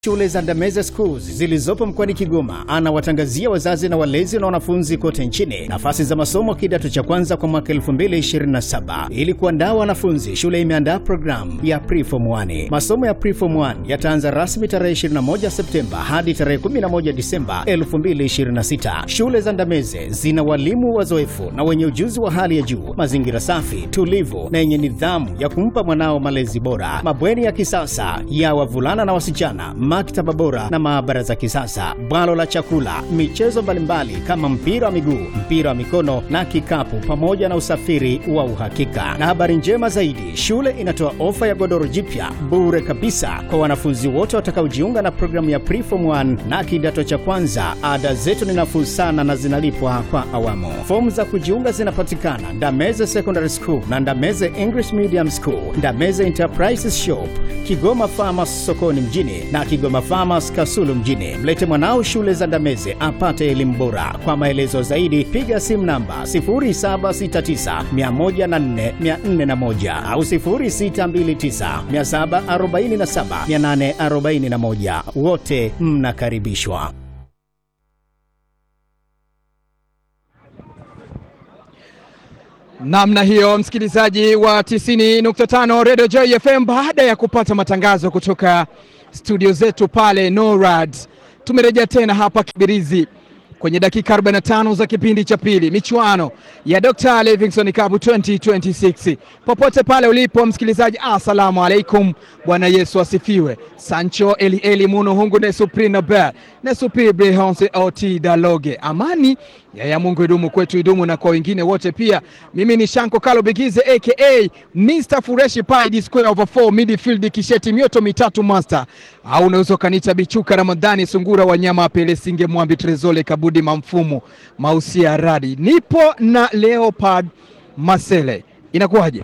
Shule za Ndameze Schools zilizopo mkoani Kigoma anawatangazia wazazi na walezi na wanafunzi kote nchini nafasi za masomo kidato cha kwanza kwa mwaka 2027. Ili kuandaa wanafunzi, shule imeandaa programu ya Preform 1. Masomo ya Preform 1 yataanza rasmi tarehe 21 Septemba hadi tarehe 11 Disemba 2026. Shule za Ndameze zina walimu wazoefu na wenye ujuzi wa hali ya juu, mazingira safi, tulivu na yenye nidhamu ya kumpa mwanao malezi bora, mabweni ya kisasa ya wavulana na wasichana maktaba bora na maabara za kisasa, bwalo la chakula, michezo mbalimbali kama mpira wa miguu, mpira wa mikono na kikapu, pamoja na usafiri wa uhakika. Na habari njema zaidi, shule inatoa ofa ya godoro jipya bure kabisa kwa wanafunzi wote watakaojiunga na programu ya Preform 1 na kidato cha kwanza. Ada zetu ni nafuu sana na zinalipwa kwa awamu. Fomu za kujiunga zinapatikana Ndameze Secondary School na Ndameze English Medium School, Ndameze Enterprises Shop, Kigoma Farmers sokoni mjini na Kigoma Farmers Kasulu mjini. Mlete mwanao shule za Ndameze apate elimu bora. Kwa maelezo zaidi piga simu namba 0769104401 au 0629747841. Wote mnakaribishwa. Namna hiyo msikilizaji wa 90.5 Radio Joy FM, baada ya kupata matangazo kutoka studio zetu pale NORAD, tumerejea tena hapa Kibirizi kwenye dakika 45 za kipindi cha pili, michuano ya Dr. Livingstone Cup 2026. Popote pale ulipo msikilizaji, assalamu alaikum, Bwana Yesu asifiwe. Sancho Eli Eli Muno Hungu Nesupri Nobel Nesupri Brehonse Oti Daloge, amani ya ya Mungu idumu kwetu, idumu na kwa wengine wote pia. Mimi ni Shanko Kalo Bigize aka Mr Fureshi Pai di square over 4 midfield kisheti mioto mitatu master, au unaweza ukaniita Bichuka Ramadhani Sungura Wanyama Pele Singe Mwambi Trezole Kabudi Mamfumo Mausia Radi. Nipo na Leopard Masele, inakuwaje?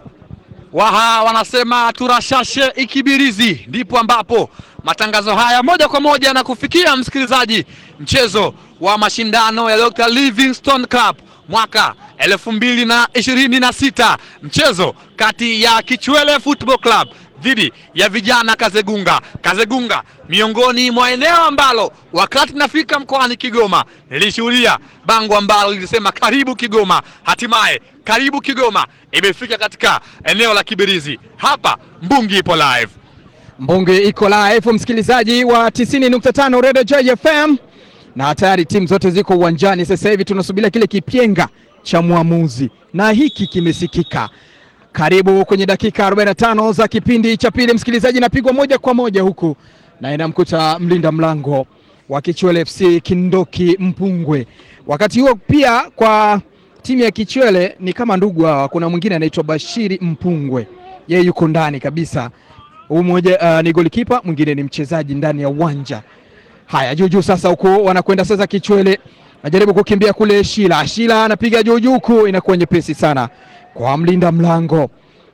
Waha wanasema turashashe ikibirizi, ndipo ambapo matangazo haya moja kwa moja na kufikia msikilizaji, mchezo wa mashindano ya Dr. Livingstone Cup mwaka elfu mbili na ishirini na sita mchezo kati ya Kichwele Football Club dhidi ya vijana Kazegunga. Kazegunga miongoni mwa eneo ambalo wakati nafika mkoani Kigoma nilishuhudia bango ambalo lilisema karibu Kigoma. Hatimaye karibu Kigoma imefika katika eneo la Kibirizi. Hapa Mbungi ipo live. Mbungi iko live, msikilizaji wa 90.5 Radio Joy FM, na tayari timu zote ziko uwanjani. Sasa hivi tunasubiria kile kipyenga cha mwamuzi, na hiki kimesikika. Karibu kwenye dakika 45 za kipindi cha pili, msikilizaji, napigwa moja kwa moja huku na inamkuta mlinda mlango wa Kichwele FC Kindoki Mpungwe. Wakati huo pia kwa timu ya Kichwele ni kama ndugu hawa, kuna mwingine anaitwa Bashiri Mpungwe, yeye yuko ndani kabisa. Huyu mmoja uh, ni golikipa, mwingine ni mchezaji ndani ya uwanja. Haya, juujuu sasa, huku wanakwenda sasa. Kichwele najaribu kukimbia kule, Shila Shila anapiga juujuu, huku inakuwa nyepesi sana kwa mlinda mlango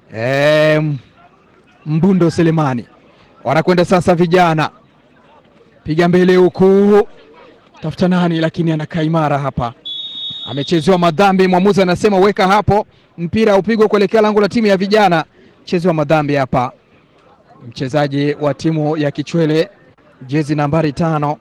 e, Mbundo Selemani. Wanakwenda sasa, vijana piga mbele huku, tafuta nani, lakini anakaa imara hapa, amechezewa madhambi. Mwamuzi anasema weka hapo, mpira upigwe kuelekea lango la timu ya vijana. Chezewa madhambi hapa, mchezaji wa timu ya Kichwele jezi nambari tano,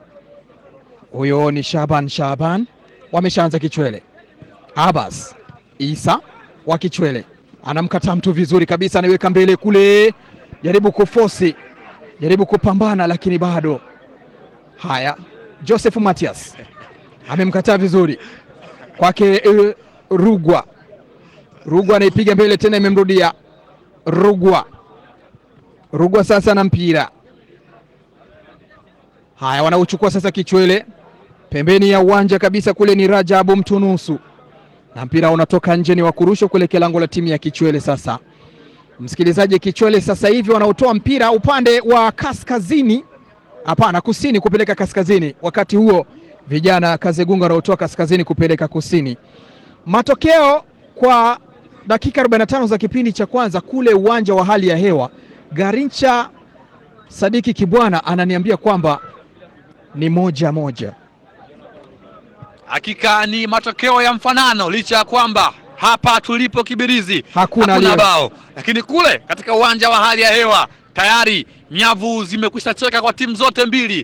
huyo ni Shaban Shaban. Wameshaanza Kichwele, Abbas Isa wa Kichwele anamkataa mtu vizuri kabisa, anaiweka mbele kule, jaribu kufosi, jaribu kupambana, lakini bado. Haya, Joseph Matias amemkataa vizuri kwake. Uh, Rugwa Rugwa anaipiga mbele tena, imemrudia Rugwa. Rugwa sasa na mpira. Haya, wanauchukua sasa Kichwele pembeni ya uwanja kabisa, kule ni Rajabu Mtunusu na mpira unatoka nje, ni wa kurusha kuelekea lango la timu ya Kichwele. Sasa msikilizaji, Kichwele sasa hivi wanaotoa mpira upande wa kaskazini, hapana, kusini kupeleka kaskazini. Wakati huo vijana Kazegunga wanaotoa kaskazini kupeleka kusini. Matokeo kwa dakika 45 za kipindi cha kwanza kule uwanja wa hali ya hewa, Garincha Sadiki Kibwana ananiambia kwamba ni moja moja. Hakika ni matokeo ya mfanano, licha ya kwamba hapa tulipo Kibirizi Hakuna hakuna aliye- bao, lakini kule katika uwanja wa hali ya hewa tayari nyavu zimekwisha cheka kwa timu zote mbili.